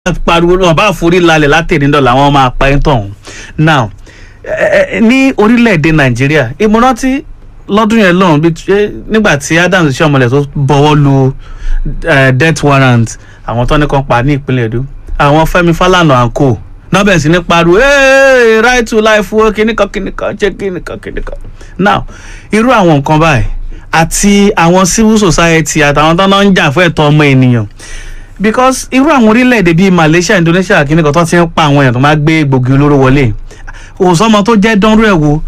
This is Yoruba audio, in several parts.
pariwo náà bá forí lálẹ́ látẹ̀nídọ̀ làwọn máa pa ẹ́ tọ̀hún now ẹ- ẹ- ní orílẹ̀-èdè nàìjíríà ìmọ̀rántí lọ́dún yẹn lọ́hùn bí ṣe- nígbà tí adams ṣọmọlẹ̀ tó bọ̀wọ́ lu eh, death warrant àwọn tó ní kan pa ní ìpínlẹ̀ èdò àwọn fẹ́mi fálànà and co náà bẹ̀rẹ̀ sí ní pariwo "Hey, right to life wo kìnnìkan kìnnìkan ṣe kìnnìkan kìnnìkan now irú àwọn nǹkan báyìí àti àwọn civil society àtàwọn tó náà ń jà fún ẹ̀tọ́ ọmọ ènìyàn because irú àwọn orílẹ̀-èdè bíi malaysia indonesia kìíní kan tó ti ń pa àwọn èèyàn tó máa gbé gbòógì olóró wọlé òsánmọ tó jẹ́ dánrú ẹ̀ wo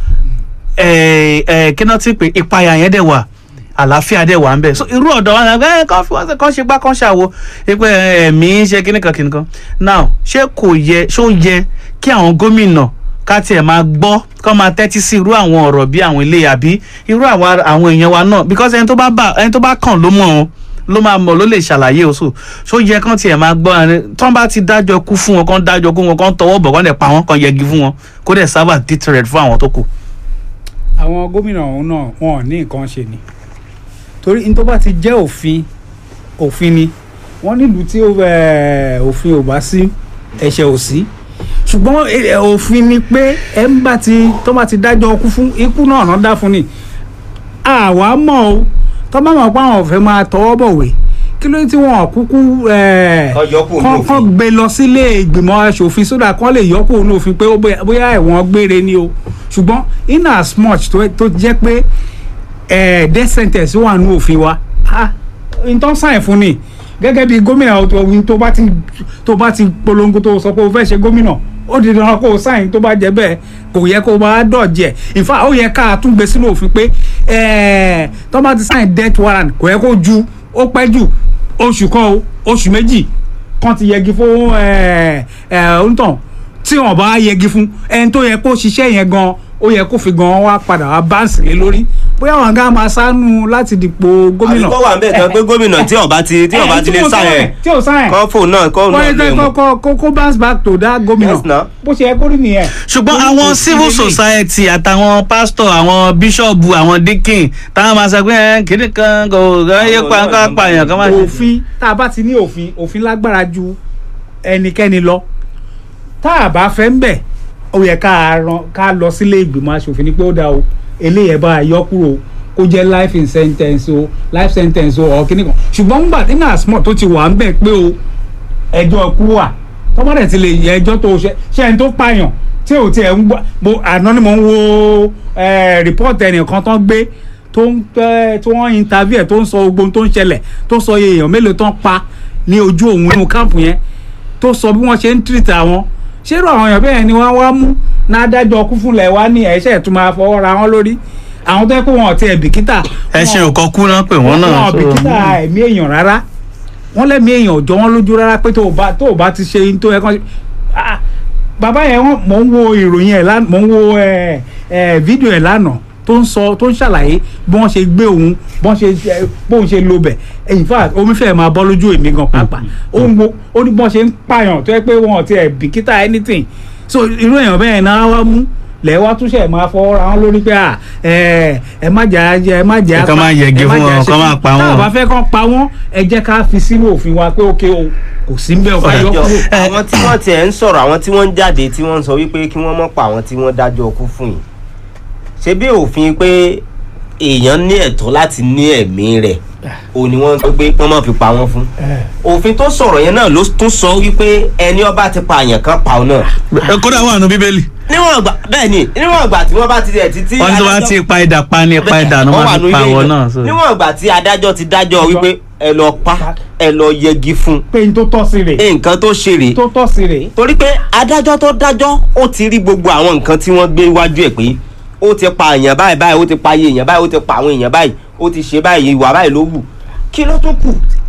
kí náà ti pè ìpayà yẹn dẹ̀ wà àlàáfíà dẹ̀ wà ń bẹ̀ so irú ọ̀dọ́ wọn ẹ kàn fi wọn ṣe kàn ṣe gbá kàn ṣàwo pé ẹ̀mí ṣe kíní kan kíní kan now ṣé kò yẹ ṣó yẹ kí àwọn gómìnà ká tiẹ̀ máa gbọ́ kọ́ máa tẹ́tí sí irú àwọn ọ̀rọ̀ bí àwọn ilé àbí irú àwọn àwọn èèyàn wa náà because ẹni tó bá bà ẹni tó bá kàn ló mọ̀ ọ́n ló máa mọ̀ ló lè ṣàlàyé oṣù ṣó yẹ kán tiẹ̀ máa gbọ́ ẹni tán bá ti dájọ́ kú fún wọn kán dájọ́ kú wọn kán tọwọ́ bọ̀ kán dẹ̀ pa wọn kán yẹgi fún wọn kó dẹ̀ sábà deterrent fún àwọn tó kù. àwọn gómìnà ọ̀hún náà wọn ò ní nǹkan ṣe ni torí n tó bá ti jẹ́ òfin òfin ni wọ́n nílùú tí ó, eh, òfin ò bá sí ẹ̀ṣẹ̀ ò sí ṣùgbọ́n eh, òfin ni pé ẹ̀ ń bá ti tó bá ti dájọ́ ikú fún ikú náà náà dá fún ni àwa mọ̀ o tó bá mọ̀ pé àwọn ò fẹ́ máa tọwọ́ bọ̀wé kí ló dé tí wọn ò kúkú eh, Kán yọ kúrò ní kán- òfin. kán gbé lọ sílé ìgbìmọ̀ aṣòfin sódà kán lè yọ kúrò ní òfin pé ó bóyá- bóyá ẹ̀wọ̀n gbére ni o ṣùgbọ́n in as much tó tó jẹ́ pé eh, death sentence wà ní òfin wa ah, n tó sáyẹn fún ni gẹ́gẹ́ bí gómìnà ọ̀tọ̀ tó bá ti tó bá ti polongo tó sọ pé o fẹ́ ṣe gómìnà ó di dandan kó o sáyẹn tó bá jẹ́ bẹ́ẹ̀ kò yẹ kó o máa dọ̀jẹ̀ in fact ó yẹ ká tún gbé sínú òfin pé eh, tó bá ti sáyẹn death warrant kò yẹ kó ju ó pẹ́ jù oṣù kan o oṣù méjì kan ti yẹgi fún ẹ ẹ onítàn tí wọn bá yẹgi fún ẹni tó yẹ kó ṣiṣẹ́ yẹn gan ó yẹ kó fi gan wá padà wá báǹsì lé lórí bóyá wọn gá máa sánú láti dìpò gómìnà. àbíkọ́ wà ń bẹ̀ tán pé gómìnà tí ọba ti tí ọba ti lè sáyẹn tí ò sáyẹn kọ́ fóònù náà kọ́ náà lè kó mú. kó kó kó bounce back to that gómìnà Yes, now. bó ṣe yẹ kó rí nìyẹn. ṣùgbọ́n Torí àwọn kò sí civil eléyìí. society àtàwọn pastor àwọn bíṣọ̀bù àwọn deacon táwọn máa sọ pé ẹ kìnnì kan kò yẹ pa nǹkan pààyàn kan máa ṣe. òfin tá a bá ti ní òfin òfin lágbára ju ẹnikẹ́ni lọ tá a bá fẹ́ ń bẹ̀ ó yẹ ká ran ká lọ sílé ìgbìmọ̀ asòfin ni pé ó dáa o eléyẹ̀ bá a yọ kúrò kó jẹ́ life in sentence o life sentence o ọ̀ kíní kan ṣùgbọ́n ńgbà tí náà small tó ti wà ń bẹ̀ pé o ẹjọ́ kú wà tọ́mọ́dẹ̀ ti lè yẹ ẹjọ́ tó ṣe ṣe ẹni tó pààyàn tí ò tiẹ̀ ń gbọ́ mo àná ni mo ń wo report ẹnìkan tán gbé tó ń tẹ́ tó wọ́n interview ẹ̀ tó ń sọ gbogbo ohun tó ń ṣẹlẹ̀ tó sọ iye èèyàn mélòó tán pa ní ojú òun nínú káàpù yẹn tó sọ bí wọ́n ṣe ń treat àwọn ṣérò àwọn èèyàn bẹ́ẹ̀ ni wọ́n wá mú nádájọ́ kú fúnlẹ̀ wá ní ẹ̀ṣẹ̀ tó máa fọwọ́ ra wọn lórí àwọn tó yẹ kó wọn ò tiẹ̀ bìkítà ẹ ṣe òkọ kú náà pé wọ́n náà. wọn ò so- bìkítà ẹ̀mí èèyàn rárá wọ́n lẹ́mí èèyàn ò jọ wọ́n lójú rárá pé tó o bá tó o bá ti ṣe ohun tó yẹ kán ṣe Ah, bàbá yẹn wọ́n mò ń wo ìròyìn ẹ̀ lánàá mò ń wo ẹ̀ ẹ̀ fídíò ẹ̀ lánàá tó ń sọ tó ń ṣàlàyé bí wọ́n ṣe gbé òun bí wọ́n ṣe ẹ, bóun ṣe lo bẹ̀ in fact omi fẹ́ẹ̀ máa bọ́ lójú èmi gan pàápàá ó ń wo ó ní bí wọ́n ṣe ń pààyàn tó yẹ pé wọn ò tiẹ̀ bìkítà anything so irú èèyàn bẹ́ẹ̀ náà wá mú lẹ́ẹ̀ wá túnṣe máa fọwọ́ ra wọn lórí pé à ẹ ẹ má jà ẹ má jà Ẹ kàn máa yẹgi ẹ má fún jà wọn, ṣe kàn kí- máa pa tá a wọn. bá fẹ́ kàn pa wọ́n ẹ jẹ́ ká fi sínú òfin wa pé ókè o kò sí ń bẹ́ẹ̀ ọba yọ Ẹjọ́, kúrò. àwọn tí wọ́n tiẹ̀ ń sọ̀rọ̀ àwọn tí wọ́n ń jáde tí wọ́n ń sọ wípé kí wọ́n mọ̀ pa àwọn tí wọ́n dájọ́ ọkú fún yìí ṣé bí òfin pé èèyàn ní ẹ̀tọ́ láti ní ẹ̀mí rẹ̀ ò ní wọ́n sọ pé wọ́n má fi pa wọ́n fún òfin tó sọ̀rọ̀ yẹn náà ló tún sọ wípé ẹni ọba ti pa àyàn kan pa ọ náà Ẹ, kódà wà nù bíbélì níwọ̀n ìgbà bẹ́ẹ̀ ni níwọ̀n ìgbà tí wọ́n bá ti rẹ̀ títí wọ́n tó bá ti pa idà pa ni pa idà ni wọ́n máa fi pa àwọn náà. so. níwọ̀n ìgbà tí adájọ́ ti dájọ́ wípé ẹ lọ pa ẹ lọ yẹgi fún pé n tó tọ́ sí rè nǹkan tó ṣe rèé tó tọ́ sí rè torí pé adájọ́ tó dájọ́ ó ti rí gbogbo àwọn nǹkan tí wọ́n gbé wájú ẹ̀ pé ó ti pa èèyàn báyìí báyìí ó ti pa iye èèyàn báyìí ó ti pa àwọn èèyàn báyìí ó ti ṣe báyìí ìwà báyìí ló wù kí ló tó kù